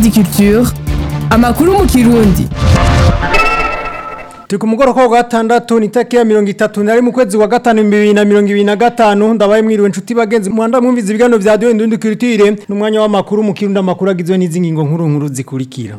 Indundi Culture amakuru mu kirundi Turi ku mugoroba wa gatandatu ni tariki ya mirongo itatu nari mu kwezi wa gatanu bibiri na mirongo ibiri na gatanu ndabaye mwiriwe nshuti bagenzi muhanda mwumviza ibiganiro vya Radio Indundi Culture n'umwanya w'amakuru mu kirundi amakuru agizwe n'izi ngingo nkuru nkuru zikurikira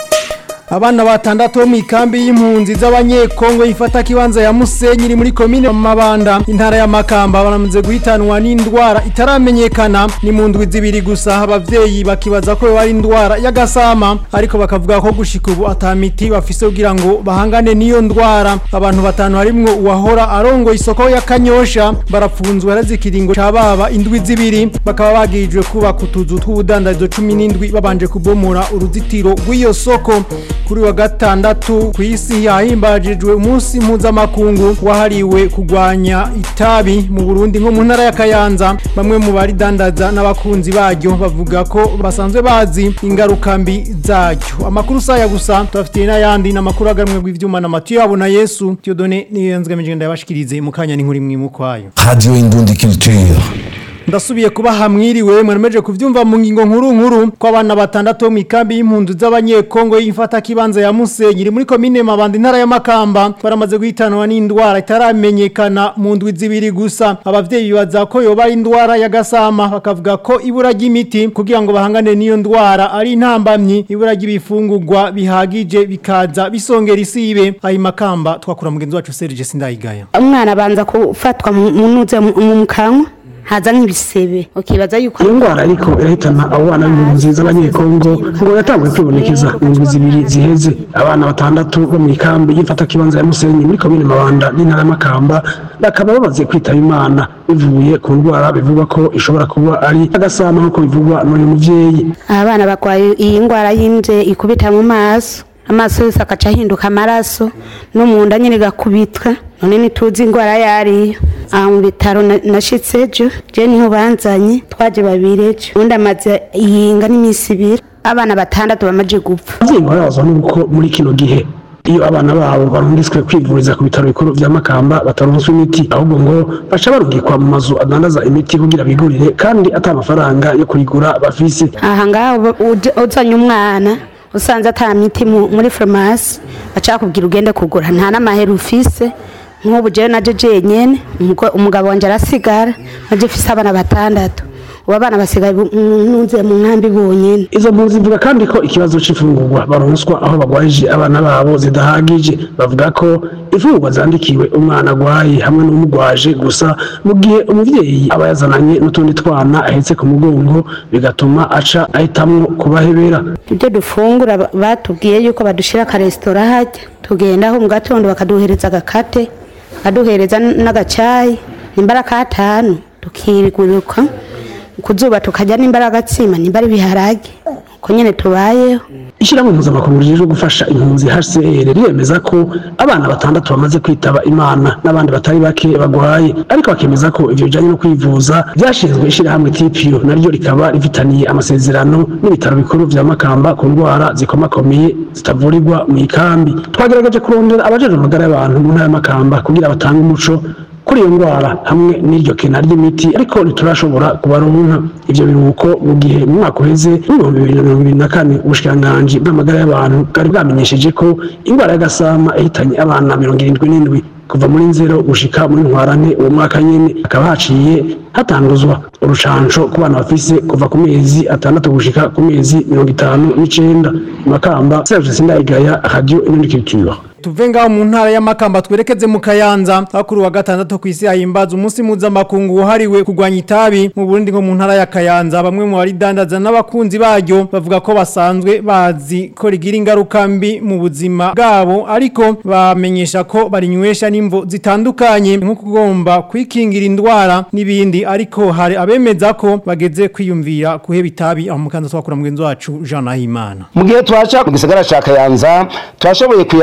Abana batandatu bo mu ikambi y'impunzi z'abanyekongo ifata kibanza ya Musenyi iri muri komine Mabanda intara ya Makamba baramaze guhitanwa n'indwara itaramenyekana ni mu ndwi zibiri gusa abavyeyi bakibaza ko bari indwara y'agasama ariko bakavuga ko gushika ubu atamiti bafise kugira ngo bahangane n'iyo ndwara abantu batanu harimwo uwahora arongo isoko ya Kanyosha barapfunzwe arazikiringo cababa indwi zibiri bakaba bagirijwe kubaka utuzu tw'ubudandarizo 17 babanje kubomora uruzitiro rw'iyo soko kuri wa gatandatu ku isi yahimbajijwe umunsi mpuzamakungu wahariwe kurwanya itabi mu Burundi nko mu ntara ya Kayanza bamwe mu baridandaza n'abakunzi baryo bavuga ko basanzwe bazi ingaruka mbi zaryo amakuru saya gusa tubafitiye n'ayandi n'amakuru agamwe rw'ivyuma na Matiyo yabo na Yesu Tiyodone niyo yanzwe migenda yabashikirize mu kanya n'inkuru imwe mu kwayo Radio Indundi Culture. ndasubiye kuba hamwiriwe mwemeje kuvyumva mu ngingo nkuru nkuru ko abana batandatu bo mu ikambi y'impundu z'abanyekongo y'ifata kibanza ya Musenyi iri muri komine Mabanda intara ya Makamba baramaze guhitanwa n'indwara itaramenyekana mu ndwi zibiri gusa abavyeyi bibaza ko yoba ari indwara ya gasama bakavuga ko ibura ry'imiti kugira ngo bahangane n'iyo ndwara ari intambamyi ibura ry'ibifungurwa bihagije bikaza bisongera isibe ayi Makamba twakura mugenzi wacu Serge Sindayigaya umwana abanza gufatwa mu nuze mu kanwa haza nk'ibisebe ukibaza yuko iyo ndwara ariko irahitana abo bana b'impunzi z'abanyekongo ngo yatanguye kwibonekeza mu ndwi zibiri ziheze abana batandatu bo mu ikambi y'ifata kibanza ya musenyi muri komine mabanda n'intara y'amakamba bakaba bamaze kwitaba imana bivuye ku ndwara bivugwa ko ishobora kuba ari agasama nk'uko bivugwa n'uyu muvyeyi abana barwaye iyi ndwara y'imvye ikubita mu maso amaso yose agaca ahinduka amaraso no mu nda nyine gakubitwa none ntituzi indwara yariyo aha mu bitaro nashitse ejo je niho banzanye twaje babiri ejo undi amaze yinga n'iminsi ibiri abana batandatu bamaze gupfa abavyeyi barabazwa n'uko muri kino gihe iyo abana babo barungitswe kwivuriza ku bitaro bikuru vya makamba bataronswa imiti ahubwo ngo baca barungikwa mu mazu adandaza imiti kugira bigurire kandi ata amafaranga yo kuyigura bafise aha ngaho uzanye umwana usanze ata miti muri farumasi acakubwira ugende kugura nta n'amahera ufise nk'ubu jewe naje jenyene umugabo wanje arasigara naje mfise abana batandatu ubu abana basigaye nunze mu nkambi bonyene izo mpunzi zivuga kandi ko ikibazo c'imfungurwa baronswa aho bagwarije abana babo zidahagije bavuga ko imfungurwa zandikiwe umwana agwaye hamwe n'umugwaje gusa mu gihe umuvyeyi aba yazananye n'utundi twana ahetse ku mugongo bigatuma aca ahitamwo kubahebera ibyo dufungura batubwiye yuko badushira akaresitora hajya tugendaho mu gatondo bakaduhereza agakate bakaduhereza n'agacayi nimbara katanu tukiriguruka kuzuba tukajya nimbara agatsima nimbara ibiharage uko nyene tubayeho ishyirahamwe mpuzamakungu rijejwe gufasha impunzi HCR riremeza ko abana batandatu bamaze kwitaba imana n'abandi batari bake bagwaye ariko bakemeza ko ivyo bijanye no kwivuza byashinzwe ishyirahamwe TPU naryo rikaba rifitaniye amasezerano n'ibitaro bikuru vya Makamba ku ndwara zikomakomeye zitavurirwa mu ikambi twagerageje kurondera abajejwe amagara y'abantu mu ntara ya Makamba kugira batange umuco kuri iyo ndwara hamwe n'iryo kena ry'imiti ariko ntiturashobora kubaronka ivyo biruhuko mu gihe mu mwaka uheze w'ibihumbi bibiri na mirongo ibiri na kane ubushikiranganji bw'amagara y'abantu bwari bwamenyesheje ko indwara y'agasama yahitanye abana mirongo irindwi n'indwi kuva muri nzero gushika muri ntwarane uwo mwaka nyene hakaba haciye hatanguzwa urucanco ku bana bafise kuva ku mezi atandatu gushika ku mezi mirongo itanu n'icenda makamba serge sindayigaya radio inonikitura tuve ngaho mu ntara y'amakamba twerekeze mu kayanza hakuru wa gatandatu ku isi hahimbaza umunsi mpuzamakungu wahariwe kurwanya itabi mu Burundi nko mu ntara ya Kayanza bamwe mu baridandaza n'abakunzi baryo bavuga ko basanzwe bazi ko rigira ingaruka mbi mu buzima bwabo ariko bamenyesha ko barinywesha n'imvo zitandukanye nko kugomba kwikingira indwara n'ibindi ariko hari abemeza ko bageze kwiyumvira kuheba itabi aho mukanza twakura mugenzi wacu Jean Nahimana mu gihe twaca ku gisagara ca Kayanza twashoboye kuyaga naba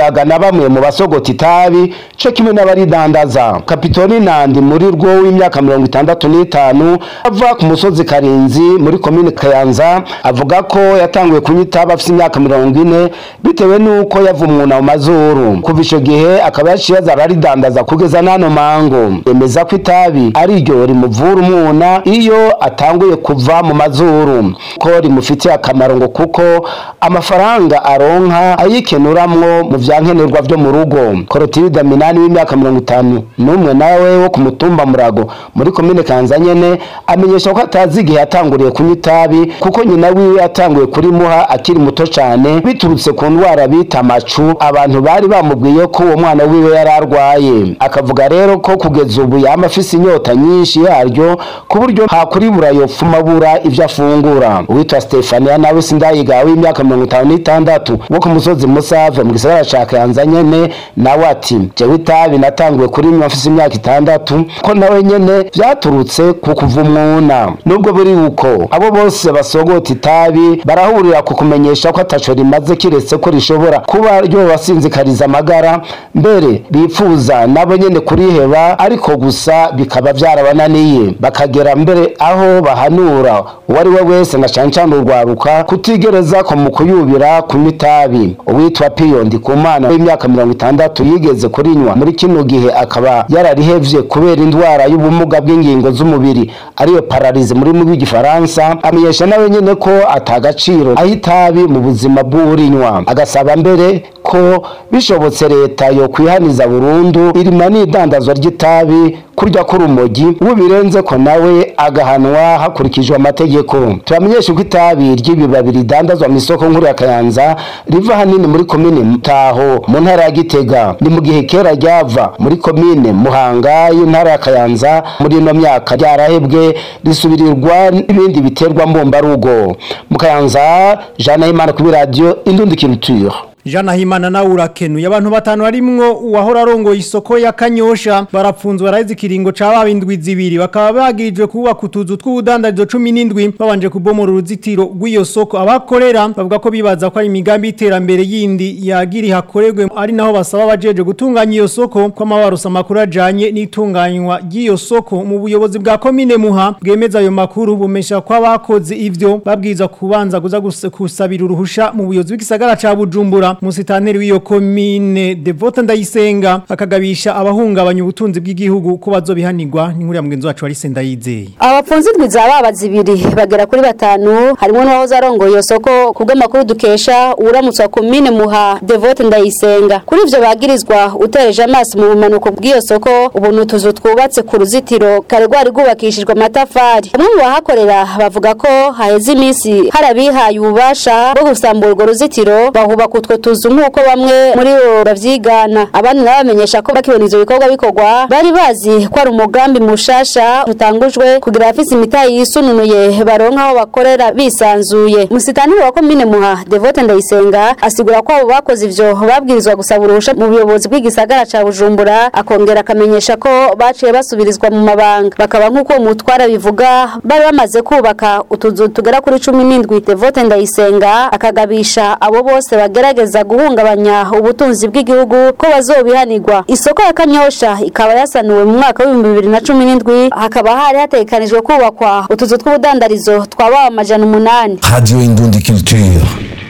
bamwe mu basogota itabi co kimwe n'abaridandaza kapitoni nandi muri rwo w'imyaka mirongo itandatu n'itanu ava ku musozi karinzi muri komine kayanza avuga ko yatanguye kunywa itabi afise imyaka mirongo ine bitewe n'uko yavumwuna mu mazuru kuva ico gihe akaba yaciye aza araridandaza kugeza n'ano mango yemeza ko itabi ari ryo rimuvura umwuna iyo atanguye kuva mu mazuru ko rimufitiye akamaro ngo kuko amafaranga aronka ayikenuramwo mu vyankenerwa vyo mu rugo korotirida minani w'imyaka mirongo itanu n'umwe nawe wo ku mutumba murago muri komine kanza nyene amenyesha ko atazi igihe yatanguriye kunywa itabi kuko nyina wiwe yatanguye kurimuha akiri muto cane biturutse ku ndwara bita amacu abantu bari bamubwiye ko uwo mwana wiwe yari arwaye akavuga rero ko kugeza ubu yama afise inyota nyinshi yaryo ku buryo hakuribura yopfuma abura ivyo afungura uwitwa stefania nawe sindayiga w'imyaka mirongo itanu n'itandatu wo ku musozi musave mu gisagara ca kayanza nyene nawe ati jewe itabi natanguye kurinywa afise imyaka itandatu ko nawe nyene vyaturutse ku kuva umwuna nubwo buri uko abo bose basogota itabi barahurira ku kumenyesha ko ataco rimaze kiretse ko rishobora kuba ryobasinzikariza amagara mbere bipfuza nabo nyene kuriheba ariko gusa bikaba vyarabananiye bakagera mbere aho bahanura uwo ari we wese na cane cane urwaruka kutigereza ko mu kuyubira kunywa itabi uwitwa piyo ndikumana w'imyaka mirongo itandatu yigeze kurinywa muri kino gihe akaba yararihevye kubera indwara y'ubumuga bw'ingingo z'umubiri ariyo pararize muri mu rw'igifaransa amenyesha nawe nyene ko atagaciro aho itabi mu buzima bw'urinywa agasaba mbere ko bishobotse leta yo kwihaniza burundu irima n'idandazwa ry'itabi kurya k'urumogi uwo birenze ko nawe agahanwa hakurikijwe amategeko turamenyesha ko itabi ry'ibibabi ridandazwa mu isoko nkuru ya kayanza riva hanini muri komine mutaho mu ntara ya gitega ni mu gihe kera ryava muri komine muhanga y'intara ya kayanza muri ino myaka ryarahebwe risubirirwa n'ibindi biterwa mbumbarugo mu kayanza jana y'imana kuri radiyo indundikiriture Jana Himana na urakenuye abantu batanu harimwo uwahora arongoye isoko ya Kanyosha barapfunzwe baraheze ikiringo ca babindwi zibiri bakaba bagirijwe kubaka utuzu tw'ubudandarizo 17 babanje kubomora uruzitiro rw'iyo soko abakorera bavuga ko bibaza ko ari imigambi iterambere yindi yagiri hakorerwe ari naho basaba abajeje gutunganya iyo soko ko amabarusa makuru ajanye n'itunganywa ry'iyo soko mu buyobozi bwa komine Muha bwemeza ayo makuru bumesha ko abakoze ivyo babwiza kubanza kuza kusabira uruhusha mu buyobozi bw'isagara ca Bujumbura musitanteri w'iyo komine Devota Ndayisenga akagabisha abahungabanya ubutunzi bw'igihugu ko bazobihanirwa n'inkuru ya mugenzi wacu Arise Ndayizeye abapfunzi ndwiza babaza ibiri bagera kuri batanu harimo n'uwahoze arongoye iyo soko kubw'amakuru dukesha uramutse wa komine Muha Devota Ndayisenga kuri ivyo bagirizwa utereje amaso mu bumanuko bw'iyo soko ubu nutuzu twubatse ku ruzitiro kare rwari rwubakishijwe amatafari bamwe mu bahakorera bavuga ko haheze iminsi hari abihaye ububasha bwo gusambura urwo ruzitiro bahubaka utwo tuzu nk'uko bamwe muri bo bavyigana abandi nabo bamenyesha ko bakibona ivyo bikorwa bikorwa bari bazi ko ari umugambi mushasha utangujwe kugira abafise imitayi yisununuye baronka aho bakorera bisanzuye musitanire wa komine muha devote ndayisenga asigura ko abo bakoze ivyo babwirizwa gusaba uruhusha mu buyobozi bw'igisagara ca bujumbura akongera akamenyesha ko baciye basubirizwa mu mabanga bakaba nk'uko umutwara bivuga bari bamaze kubaka utuzu tugera kuri cumi n'indwi devote ndayisenga akagabisha abo bose bagerageza guhungabanya ubutunzi bw'igihugu ko bazobihanirwa isoko ya kanyosha ikaba yasanuwe mu mwaka w'ibihumbi bibiri na cumi n'indwi hakaba hari hategekanijwe kubakwa utuzu tw'ubudandarizo twaba amajana umunani Radio Indundi Culture.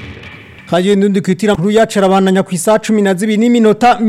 Haje ndundi kwitira nkuru yacu arabananya ku isaha 12 n'iminota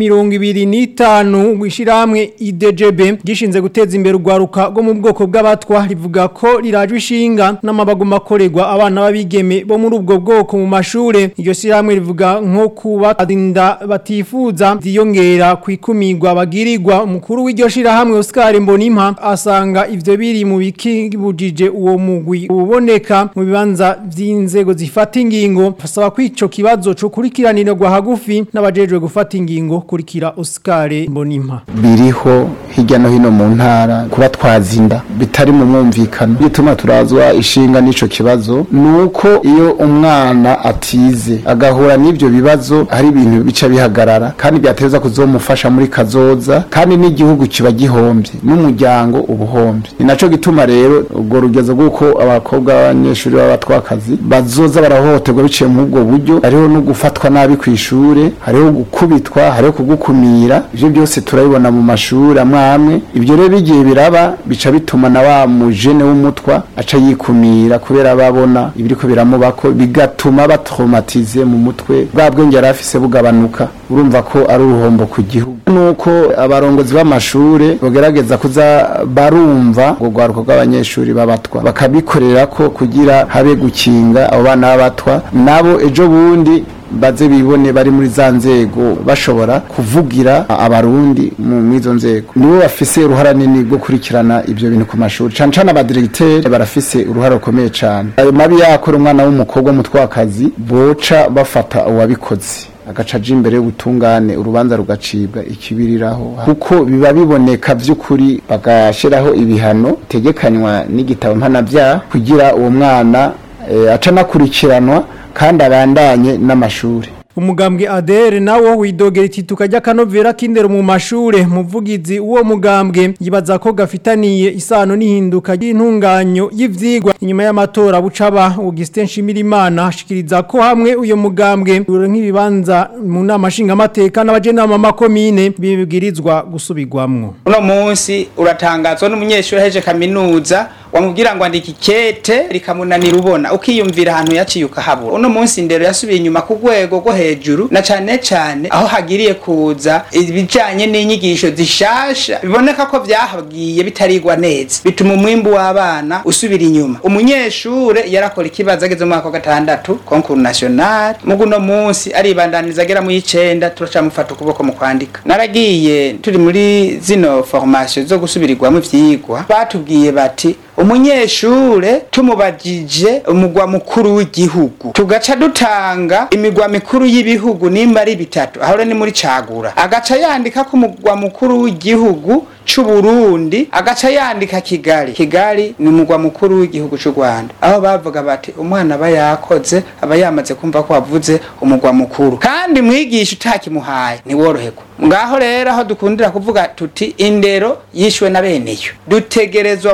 25 wishiramwe IDGB gishinze guteza imbere urwaruka rwo mu bwoko bw'abatwa rivuga ko rirajwe ishinga n'amabago makorerwa abana babigeme bo muri ubwo bwoko mu mashure iryo shiramwe rivuga nko kubatinda batifuza ziyongera kwikumirwa bagirirwa umukuru w'iryo shirahamwe Oscar Mbonimpa asanga ivyo biri mu bikibujije uwo mugwi uboneka mu bibanza vy'inzego zifata ingingo asaba kwico kibazo cyo kurikiranirwa hagufi n'abajejwe gufata ingingo kurikira Oscar Mbonimpa biriho hirya no hino mu ntara kuba twazinda bitari mu mwumvikano bituma turazwa ishinga n'ico kibazo nuko iyo umwana atize agahura n'ivyo bibazo hari ibintu bica bihagarara kandi byateza kuzomufasha muri kazoza kandi n'igihugu kiba gihombye n'umuryango ubuhombye ni naco gituma rero ubwo rugezo rw'uko abakobwa b'abanyeshuri b'abatwakazi bazoza barahohoterwa biciye muri ubwo buryo ibibazo hariho no gufatwa nabi ku ishure hariho gukubitwa hariho kugukumira ivyo byose turabibona mu mashuri amwe amwe ibyo rero bigiye biraba bica bituma na wa mujene w'umutwa aca yikumira kubera babona ibiriko biramubako bigatuma batraumatize mu mutwe bwa bwenge yari afise bugabanuka urumva ko ari uruhombo ku gihugu nuko abarongozi b'amashure bogerageza kuza barumva ngo rwaruko rw'abanyeshuri b'abatwa bakabikorera ko kugira habe gukinga abo bana b'abatwa nabo ejo bundi baze bibone bari muri za nzego bashobora kuvugira abarundi mu mwizo nzego nibo bafise uruhara nini rwo kurikirana ivyo bintu ku mashuri cane cane abadiregiteri barafise uruhara rukomeye cane ayo mabi yakora umwana w'umukobwa w'umutwakazi boca bafata uwabikoze agaca aja imbere y'ubutungane urubanza rugacibwa ikibiriraho kuko biba biboneka vy'ukuri bagashiraho ibihano bitegekanywa n'igitabo mpanavyaha kugira uwo mwana eh, aca anakurikiranwa kandi abandanye n'amashuri umugambwe adere nawo widogera itituka ry'akanovera k'indero mu mashure muvugizi uwo mugambwe yibaza ko gafitaniye isano n'ihinduka ry'intunganyo y'ivyigwa inyuma y'amatora bucaba Augustin Shimirimana ashikiriza ko hamwe uyo mugambwe nk'ibibanza mu nama nshingamateka n'abajenama makomine bibwirizwa gusubirwamwo uno munsi uratangazwa n'umunyeshuri aheje kaminuza wamubwira ngo andika ikete rikamunanira ubona ukiyumvira ahantu yaciye ukahabura uno munsi ndero yasubiye inyuma ku rwego rwo hejuru na cane cane aho hagiriye kuza ibijanye n'inyigisho zishasha biboneka ko vyahagiye bitarigwa neza bituma umwimbu w'abana usubira inyuma umunyeshure yarakora ikibazo ageze mu mwaka wa gatandatu concours national mugu uno munsi aribandaniza agera mu y'icenda turacamufata ukuboko mu kwandika naragiye turi muri zino formation zo gusubirirwamo ivyigwa batubwiye bati umunyeshure tumubajije umugwa mukuru w'igihugu tugaca dutanga imigwa mikuru y'ibihugu nimba ari bitatu aho ni muri cagura agaca yandika ko umugwa mukuru w'igihugu c'uburundi agaca yandika kigali kigali ni umugwa mukuru w'igihugu c'u rwanda aho bavuga bati umwana aba yakoze aba yamaze kumva ko wavuze umugwa mukuru kandi mwigisha utakimuhaye ntiworoherwa ngaho rero aho dukundira kuvuga tuti indero yishwe na beneyo dutegerezwa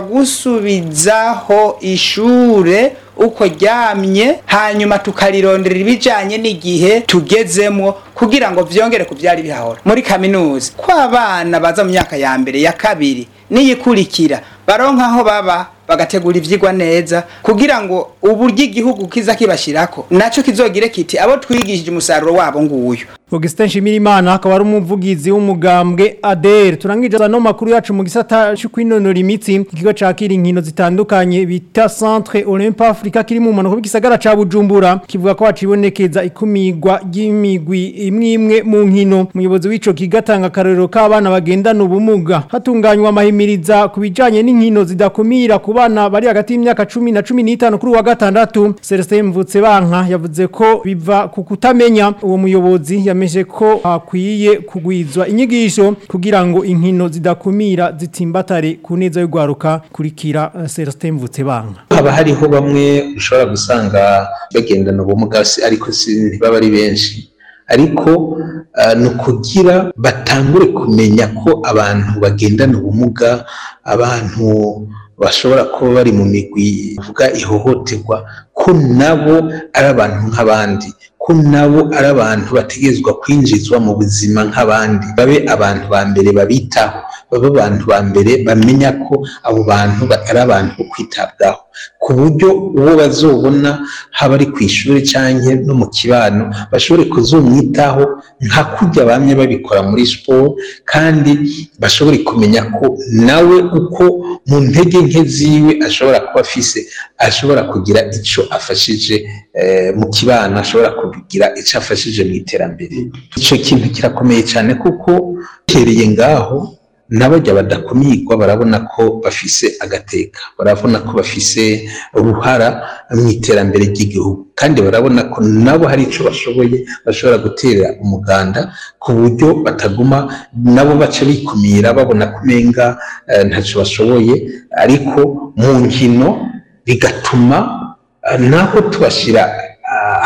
gusubizaho ishure uko ryamye hanyuma tukarirondera ibijanye n'igihe tugezemwo kugira ngo vyongere ku vyari bihahora muri kaminuza ko abana baza mu myaka ya mbere ya kabiri niyikurikira baronka aho baba bagategura ivyigwa neza kugira ngo uburyo igihugu kiza kibashirako naco kizogire kiti abo twigishije umusaruro wabo nguyu Augustin Shimirimana akaba ari umuvugizi w'umugambwe ADR turangije no makuru yacu mu gisata cyo kwinonora imitsi ikigo cakira inkino zitandukanye bita Centre Olympe Africa kiri mu manuko b'igisagara ca Bujumbura kivuga ko hacibonekeza ikumigwa ry'imigwi imwe imwe mu nkino umuyobozi w'ico kigatanga karero k'abana bagendana ubumuga hatunganywa amahimiriza ku bijanye n'inkino zidakumira ku bana bari hagati y'imyaka 10 na 15 kuri wa gatandatu Celestin Mvutse banka yavuze ko biva ku kutamenya uwo muyobozi yameje ko hakwiye kugwizwa inyigisho kugira ngo inkino zidakumira zitimbatare ku neza y'ugwaruka kurikira uh, Celestin Mvutse banka haba hariho bamwe ushobora gusanga bagendana ubumuga ariko ntibaba ari benshi ariko uh, ni ukugira batangure kumenya ko abantu bagendana ubumuga abantu bashobora kuba bari mu migwi ivuga ihohoterwa ko nabo ari abantu nk'abandi ko nabo ari abantu bategerezwa kwinjizwa mu buzima nk'abandi babe abantu ba mbere babitaho babe abantu ba mbere bamenya ko abo bantu batari abantu bo kwitabwaho ku buryo uwo bazobona haba ari ku ishuri cyangwa no mu kibano bashobore kuzumwitaho nka kurya bamye babikora muri siporo kandi bashobore kumenya ko nawe uko mu ntege nke ziwe ashobora kuba afise ashobora kugira icyo afashije mu kibano ashobora kugira icyo afashije mu iterambere icyo kintu kirakomeye cyane kuko uhereye ngaho n'abajya badakumirwa barabona ko bafise agateka barabona ko bafise uruhara mu iterambere ry'igihugu kandi barabona ko nabo hari icyo bashoboye bashobora gutera umuganda ku buryo bataguma nabo baca bikumira babona ko umenga ntacyo bashoboye ariko mu nkino bigatuma naho tubashyira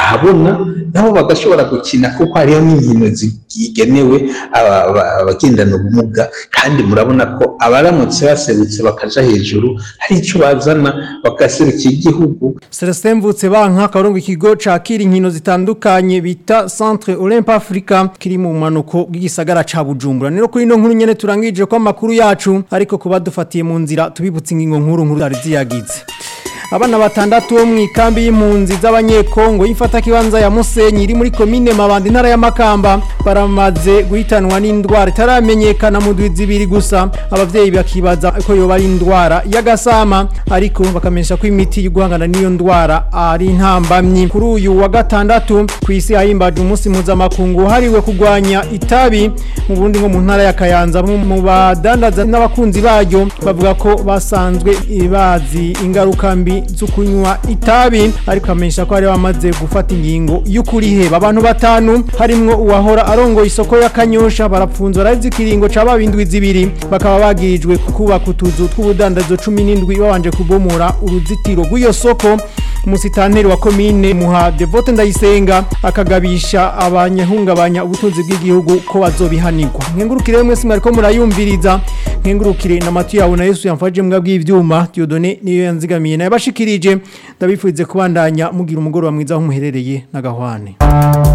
ahabona nabo bagashobora gukina kuko hariho n'inkino zigenewe aba- aba- abagendana ubumuga kandi murabona ko abaramutse baserutse bakaja hejuru hari ico bazana bagaserukira igihugu Celestin Mvutse banka karongo ikigo cakira inkino zitandukanye bita Centre Olympe Africa kiri mu manuko bw'igisagara ca Bujumbura nero kuri no nkuru nyene turangije ko amakuru yacu ariko kuba dufatiye mu nzira tubibutse ingingo nkuru nkuru zari ziyagize Abana batandatu bo mu ikambi y'impunzi z'abanyekongo y'ifata kibanza ya Musenyi iri muri komine Mabanda intara ya Makamba baramaze guhitanwa n'indwara itaramenyekana mu ndwi zibiri gusa abavyeyi bakibaza ko yoba ari indwara y'agasama ariko bakamenyesha ko imiti yo guhangana n'iyo ndwara ari intambamyi kuri uyu wa gatandatu ku isi hahimbaje umunsi mpuzamakungu hariwe kurwanya itabi mu burundi nko mu ntara ya Kayanza mu mu badandaza n'abakunzi baryo bavuga ko basanzwe bazi ingaruka mbi zo kunywa itabi ariko amenyesha ko hari bamaze gufata ingingo y'ukuriheba abantu batanu harimwo uwahora arongoye isoko ya Kanyosha barapfunzwe arazi ikiringo ca babindwi zibiri bakaba bagirijwe kubaka utuzu tw'ubudandazo 17 babanje kubomora uruzitiro rw'iyo soko umusitanteri wa komine muha Devote Ndayisenga akagabisha abanyahungabanya ubutunzi bw'igihugu ko bazobihanirwa nkengurukire mwese mwariko murayumviriza nkengurukire na matu yawe na Yesu yamfaje mbwa bw'ivyuma Diodone niyo yanzigamiye naye bashikirije ndabifurize kubandanya mugira umugoroba mwiza aho muherereye na gahwane